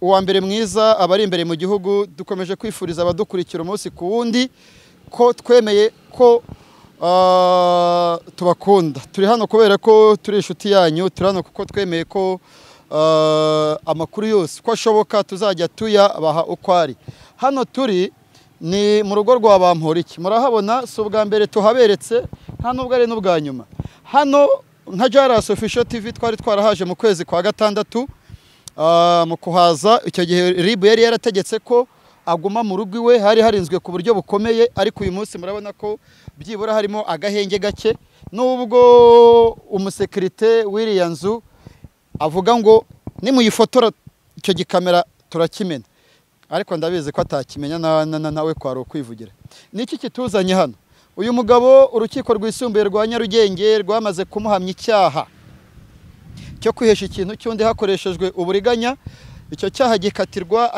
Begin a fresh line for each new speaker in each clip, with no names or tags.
uwa mbere mwiza aba ari imbere mu gihugu dukomeje kwifuriza abadukurikira umunsi ku wundi ko twemeye ko tubakunda turi hano kubera ko turi inshuti yanyu turi hano kuko twemeye ko amakuru yose uko ashoboka tuzajya tuyabaha uko ari hano turi ni mu rugo rwa Bamporiki murahabona si ubwa mbere tuhaberetse nta n'ubwo ari n'ubwa nyuma hano nka jarasi ofisho tivi twari twarahaje mu kwezi kwa gatandatu mu kuhaza icyo gihe ribu yari yarategetse ko aguma mu rugo iwe hari harinzwe ku buryo bukomeye ariko uyu munsi murabona ko byibura harimo agahenge gake n'ubwo umusekirite w'iriya nzu avuga ngo nimuyifotora icyo gikamera turakimena ariko ndabizi ko atakimenya nawe kwari ukwivugira niki kituzanye hano uyu mugabo urukiko rwisumbuye rwa nyarugenge rwamaze kumuhamya icyaha cyo kwihesha ikintu cy'undi hakoreshejwe uburiganya icyo cyaha gikatirwa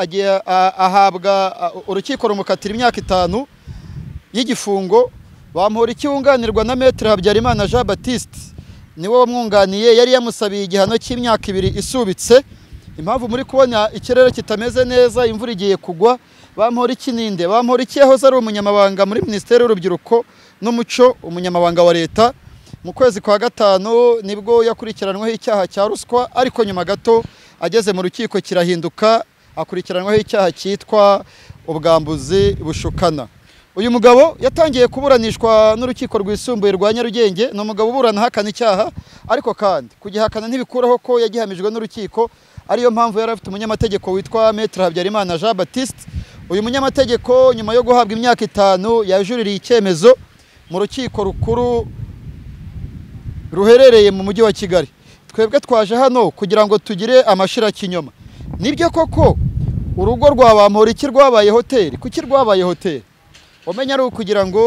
ahabwa urukiko rumukatira imyaka itanu y'igifungo bamura ikiwunganirwa na metere habyarimana jean batiste niwe wamwunganiye yari yamusabiye igihano cy'imyaka ibiri isubitse impamvu muri kubona ikirere kitameze neza imvura igiye kugwa bamura ikininde bamura iki yahoze ari umunyamabanga muri minisiteri y'urubyiruko n'umuco umunyamabanga wa leta mu kwezi kwa gatanu nibwo yakurikiranwaho icyaha cya ruswa ariko nyuma gato ageze mu rukiko kirahinduka akurikiranwaho icyaha cyitwa ubwambuzi bushukana uyu mugabo yatangiye kuburanishwa n'urukiko rwisumbuye rwa nyarugenge ni umugabo uburana ahakana icyaha ariko kandi kugihakana ntibikuraho ko yagihamijwe n'urukiko ariyo mpamvu yari afite umunyamategeko witwa metere habyarimana jean batiste uyu munyamategeko nyuma yo guhabwa imyaka itanu yajuririye icyemezo mu rukiko rukuru ruherereye mu mujyi wa kigali twebwe twaje hano kugira ngo tugire amashirakinyoma nibyo koko urugo rwa bamporiki rwabaye hoteli kuki rwabaye hoteli umenya ari ukugira ngo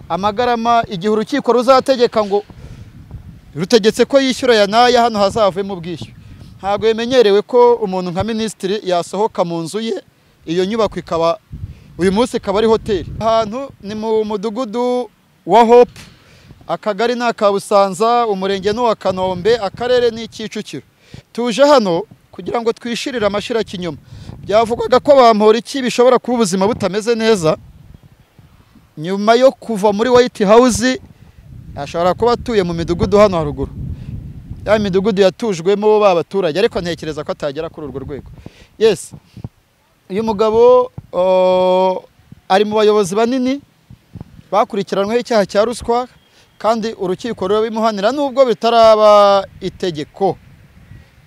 amagarama igihe urukiko ruzategeka ngo rutegetse ko yishyura ya naya hano hazavemo ubwishyu ntabwo yemenyerewe ko umuntu nka minisitiri yasohoka mu nzu ye iyo nyubako ikaba uyu munsi ikaba ari hoteli ahantu ni mu mudugudu wa hope akagari ni aka busanza umurenge n'uwa kanombe akarere ni kicukiro tuje hano kugira ngo twishirire amashirakinyoma byavugwaga ko bampora iki bishobora kuba ubuzima butameze neza nyuma yo kuva muri white house ashobora kuba atuye mu midugudu hano haruguru ya midugudu yatujwemo baturage ariko ntekereza ko atagera kuri urwo rwego yes uyu mugabo ari mu bayobozi banini bakurikiranweho icyaha cya ruswa kandi urukiko rurabimuhanira nubwo bitaraba itegeko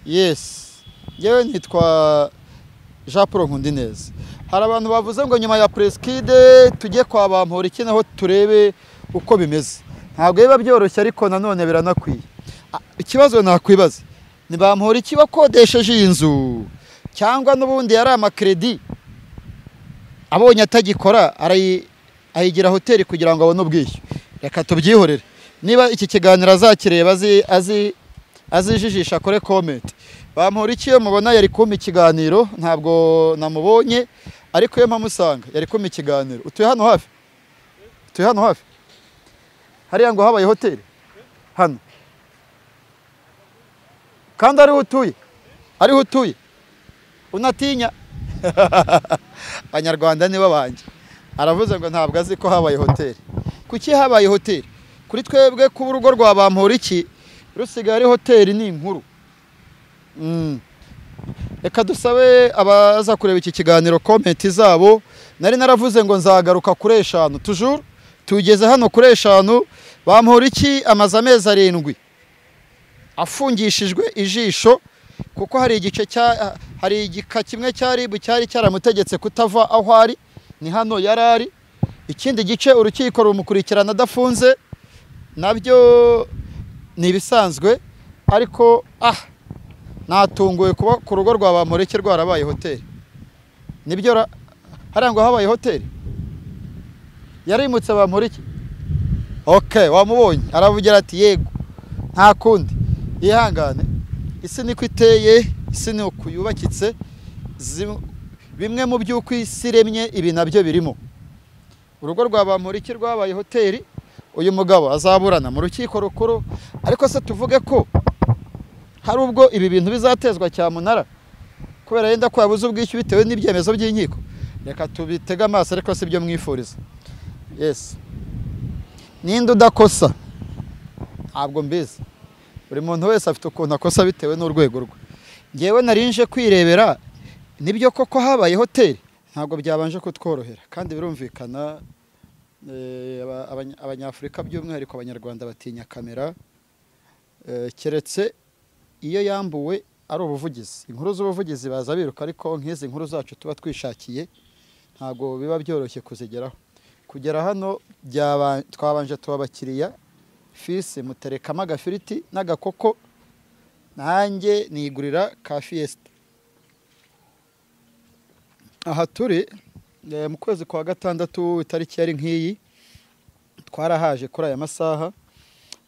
yesi yewe nitwa jean paul nkundineza hari abantu bavuze ngo nyuma ya puresikide tujye kwa bamporiki naho turebe uko bimeze ntabwo biba byoroshye ariko nanone biranakwiye ikibazo nakwibaza ni bamporiki wakodesheje iyi nzu cyangwa n'ubundi yari amakiredi abonye atagikora ayigira hoteli kugira ngo abone ubwishyu reka tubyihorere niba iki kiganiro azakireba azijijisha kore komenti bamporiki iyo mubona yari kumpa ikiganiro ntabwo namubonye ariko iyo mpamusanga yari kumpa ikiganiro utuye hano hafi utuye hano hafi hariya ngo habaye hoteli hano kandi ariho utuye ariho utuye unatinya abanyarwanda nibo banjye aravuze ngo ntabwo azi ko habaye hoteli kuki habaye hoteli kuri twebwe kuba urugo rwa bamporiki rusigaye ari hoteli ni inkuru reka dusabe abaza kureba iki kiganiro komenti zabo nari naravuze ngo nzagaruka kuri eshanu tujuru tugeze hano kuri eshanu bamporiki amaze amezi arindwi afungishijwe ijisho kuko hari igice cya hari igika kimwe cya ribu cyari cyaramutegetse kutava aho ari ni hano yari ari ikindi gice urukiko rumukurikirana adafunze nabyo ni ibisanzwe ariko ah natunguwe kuba ku rugo rwa bamureke rwarabaye hoteli nibyo hariya ngo habaye hoteli yarimutse bamureke oke wamubonye aravugira ati yego nta kundi yihangane isi niko iteye isi ni uku yubakitse bimwe mu by'uko isi iremye ibi nabyo birimo urugo rwa bamporiki rwabaye hoteli uyu mugabo azaburana mu rukiko rukuru ariko se tuvuge ko hari ubwo ibi bintu bizatezwa cyamunara kubera yenda ko yabuze ubwishyu bitewe n'ibyemezo by'inkiko reka tubitege amaso ariko si byo mwifuriza yesi ninde udakosa ntabwo mbizi buri muntu wese afite ukuntu akosa bitewe n'urwego rwe ngewe narinje kwirebera nibyo koko habaye hoteli ntabwo byabanje kutworohera kandi birumvikana eh, aba- abanya- abanyafurika by'umwihariko abanyarwanda batinya kamera eh, keretse iyo yambuwe ari ubuvugizi inkuru z'ubuvugizi baza biruka ariko nk'izi nkuru zacu tuba twishakiye ntabwo biba byoroshye kuzigeraho kugera hano byaba- twabanje tuba abakiriya fisi muterekamo agafiriti n'agakoko nanjye nigurira ka fiyesita aha turi eh, mu kwezi kwa gatandatu itariki yari nk'iyi twarahaje kuri aya masaha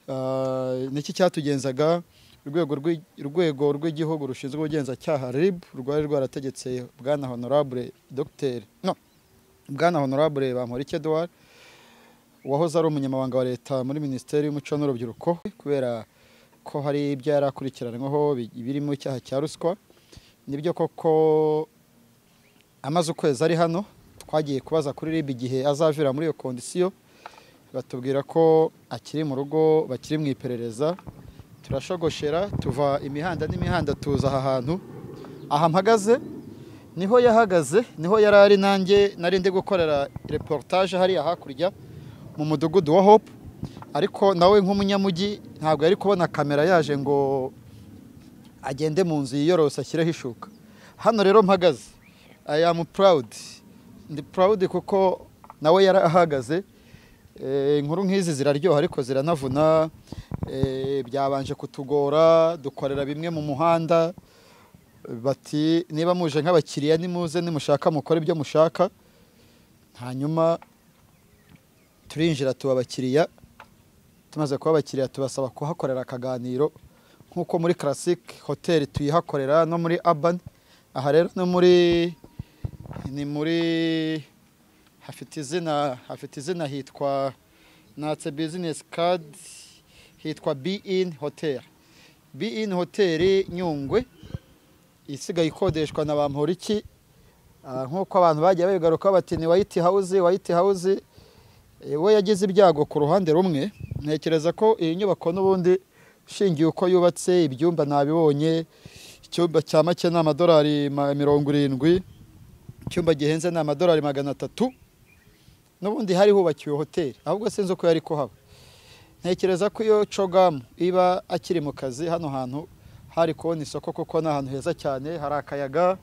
Ah, niki cyatugenzaga urwego rw'i- urwego rw'igihugu rushinzwe ubugenzacyaha rib rwari rwarategetse bwana honorable dr no bwana honorable bamporiki edouard wahoze ari umunyamabanga wa leta muri minisiteri y'umuco n'urubyiruko kubera ko hari ibyo yari akurikiranyweho bi- birimo icyaha cya ruswa nibyo koko amaze ukwezi ari hano twagiye kubaza kuri ribu igihe azavira muri iyo kondisiyo batubwira ko akiri mu rugo bakiri mu iperereza turashogoshera tuva imihanda n'imihanda tuza aha hantu aha mpagaze niho yahagaze niho yari ari nanjye nari ndi gukorera reportage hariya hakurya mu mudugudu wa hope ariko nawe nk'umunyamujyi ntabwo yari kubona kamera yaje ngo agende mu nzu yiyorose ashyireho ishuka hano rero mpagaze i am proud ndi proud kuko nawe yarahagaze Eh, inkuru nk'izi ziraryoha ariko ziranavuna Eh, byabanje kutugora dukorera bimwe mu muhanda bati niba muje nk'abakiriya nimuze nimushaka mukore ibyo mushaka hanyuma turinjira tuba abakiriya tumaze kuba abakiriya tubasaba kuhakorera akaganiro nk'uko muri classic hoteli tuyihakorera no muri urban aha rero no muri ni muri hafite izina hafite izina hitwa natse business card hitwa be in hotel be in hotel nyungwe isigaye ikodeshwa na ba Mporiki Ah, nk'uko abantu bagiye babigaruka bati ni white house white house Eh, we yagize ibyago ku ruhande rumwe ntekereza ko iyi nyubako n'ubundi ushingiye uko yubatse ibyumba nabibonye icyumba cya make ni amadolari ma- mirongo irindwi icyumba gihenze ni amadolari magana atatu n'ubundi hari hubakiwe hoteli ahubwo sinzi uko yari kuhaba ntekereza ko iyo cogamu iba akiri mu kazi hano hantu hari kubona isoko kuko ni ahantu heza cyane hari akayaga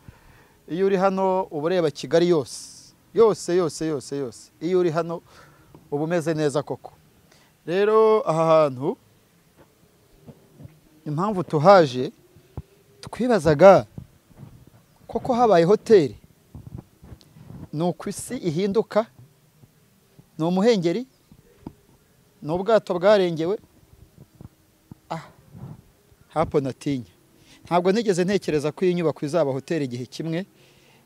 iyo uri hano uba ureba kigali yose yose yose yose yose iyo uri hano uba umeze neza koko rero aha hantu impamvu tuhaje twibazaga koko habaye hoteli ni uko isi ihinduka ni umuhengeri ni ubwato bwarengewe Ah, hapo natinya ntabwo nigeze ntekereza ko iyi nyubako izaba hoteli igihe kimwe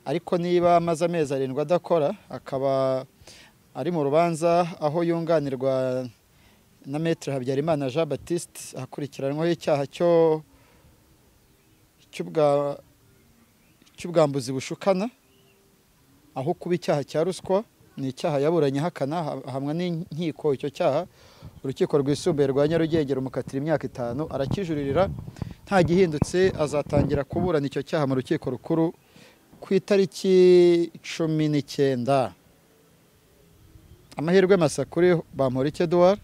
ariko niba amaze amezi arindwi adakora akaba ari mu rubanza aho yunganirwa na maître habyarimana jean baptiste akurikiranyweho icyaha cyo cy'ubwa- cy'ubwambuzi bushukana aho kuba icyaha cya ruswa ni icyaha yaburanye ahakana ha- ahamwa n'inkiko icyo cyaha urukiko rwisumbuye rwa nyarugenge rumukatira imyaka itanu arakijuririra nta gihindutse azatangira kuburana icyo cyaha mu rukiko rukuru ku itariki cumi n'icyenda amahirwe masa kuri bamporiki eduwari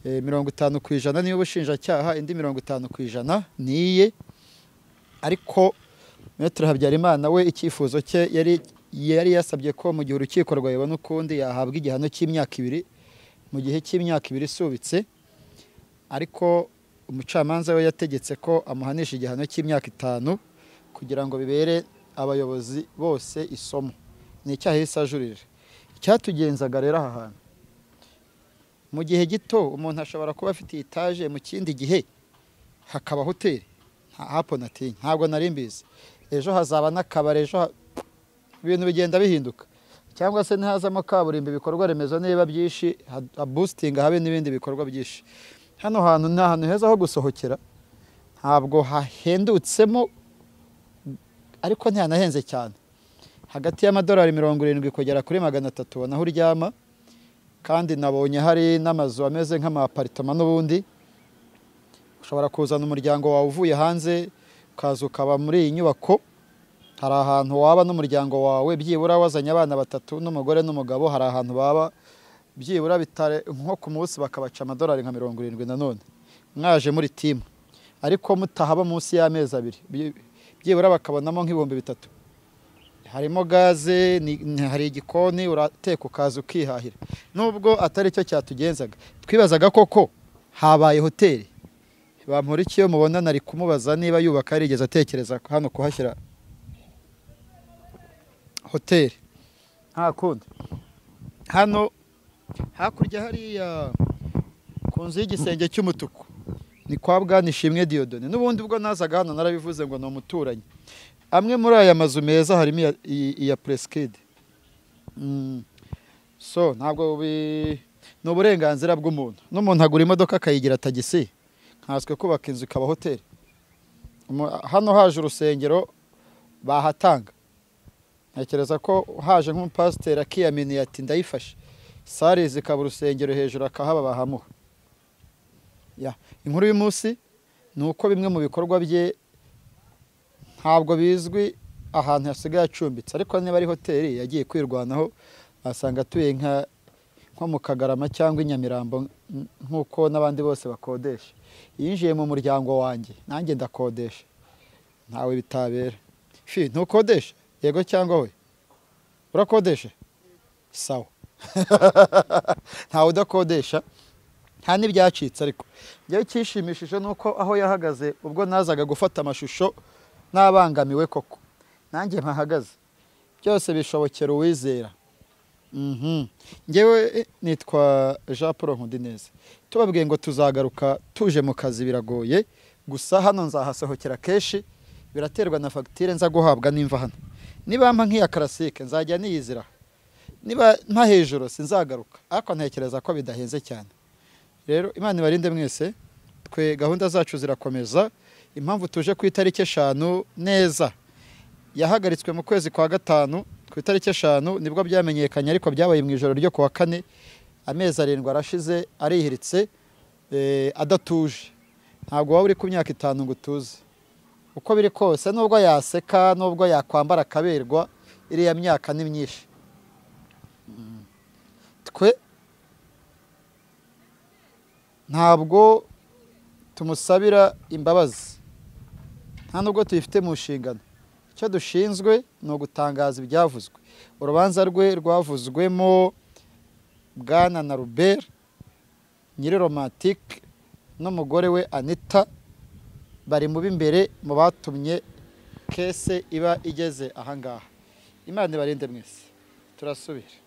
mirongo itanu ku ijana niyo ubushinjacyaha indi mirongo itanu ku ijana ni iye ariko Maître Habyarimana we icyifuzo cye yari yari yasabye ko mu gihe urukiko rwayibona ukundi yahabwa igihano cy'imyaka ibiri mu gihe cy'imyaka ibiri isubitse ariko umucamanza we yategetse ko amuhanisha igihano cy'imyaka itanu kugira ngo bibere abayobozi bose isomo ni icyaha yahise ajurira icyatugenzaga rero aha hantu mu gihe gito umuntu ashobora kuba afite etaje mu kindi gihe hakaba hoteli nta hapo natinya ntabwo nari mbizi ejo hazaba n'akabari ejo ha- ibintu bigenda bihinduka cyangwa se ntihazamo kaburimbo ibikorwa remezo niba byinshi ha- habusitinga habe n'ibindi bikorwa byinshi hano hantu ni ahantu heza ho gusohokera ntabwo hahendutsemo ariko ntihanahenze cyane hagati y'amadolari mirongo irindwi kugera kuri magana atatu ubona aho uryama kandi nabonye hari n'amazu ameze nk'amaparitoma n'ubundi ushobora kuzana umuryango wawe uvuye hanze ukaza ukaba muri iyi nyubako hari ahantu waba n'umuryango wawe byibura wazanye abana batatu n'umugore n'umugabo hari ahantu baba byibura bitare nko ku munsi bakabaca amadolari nka mirongo irindwi nanone mwaje muri timu ariko mutahaba munsi y'amezi abiri byi- byibura bakabonamo nk'ibihumbi bitatu harimo gaze ni- ni- hari igikoni urateka ukaza ukihahira nubwo atari cyo cyatugenzaga twibazaga koko habaye hoteli bamporiki iyo mubona nari kumubaza niba yubaka yarigeze atekereza hano kuhashyira hoteli nta kundi hano hakurya hariya ku nzu y'igisenge cy'umutuku ni kwa bwanishimwe diyodone n'ubundi ubwo nazaga hano narabivuze ngo ni umuturanyi amwe muri aya mazu meza harimo iya- iyi- iya puresikide so ntabwo bi- ni uburenganzira bw'umuntu n'umuntu agura imodoka akayigira tagisi nkanswe kubaka inzu ikaba hoteli Umu- hano haje urusengero bahatanga ntekereza ko haje nk'umupasiteri akiyaminiye ati ndayifashe sare zikaba urusengero hejuru akahaba bahamuha Ya, inkuru y'umunsi ni uko bimwe mu bikorwa bye ntabwo bizwi ahantu hasigaye acumbitse ariko niba ari hoteli yagiye kwirwanaho asanga atuye nka nko mu kagarama cyangwa i nyamirambo nk- nk'uko n'abandi bose bakodesha yinjiye mu muryango wanjye nanjye ndakodesha ntawe bitabera fi ntukodesha yego cyangwa we urakodesha sawa ntawe udakodesha nta n'ibyacitse ariko njyewe icyishimishije ni uko aho yahagaze ubwo nazaga gufata amashusho nabangamiwe koko nanjye mpahagaze byose bishobokera uwizera Mhm. njyewe eh, nitwa jean paul nkundineza tubabwiye ngo tuzagaruka tuje mu kazi biragoye gusa hano nzahasohokera kenshi biraterwa na fagitire nza guhabwa nimva hano nibampa nk'iya karasike nzajya niyizira niba nta hejuru sinzagaruka ariko ntekereza ko bidahenze cyane rero imana ibarinde mwese twe gahunda zacu zirakomeza impamvu tuje ku itariki eshanu neza yahagaritswe mu kwezi kwa gatanu ku itariki eshanu nibwo byamenyekanye ariko byabaye mu ijoro ryo ku wa kane amezi arindwi arashize arihiritse eh, adatuje ntabwo waba uri ku myaka itanu ngo utuze uko biri kose nubwo yaseka nubwo yakwambara akaberwa iriya myaka ni myinshi Mm. twe ntabwo tumusabira imbabazi nta nubwo tuyifite mu nshingano icyo dushinzwe ni ugutangaza ibyavuzwe urubanza rwe rwavuzwemo bwana na ruberi nyiri romantike n'umugore we anita bari mu b'imbere mu batumye kese iba igeze ahangaha imana ibarinde mwese turasubira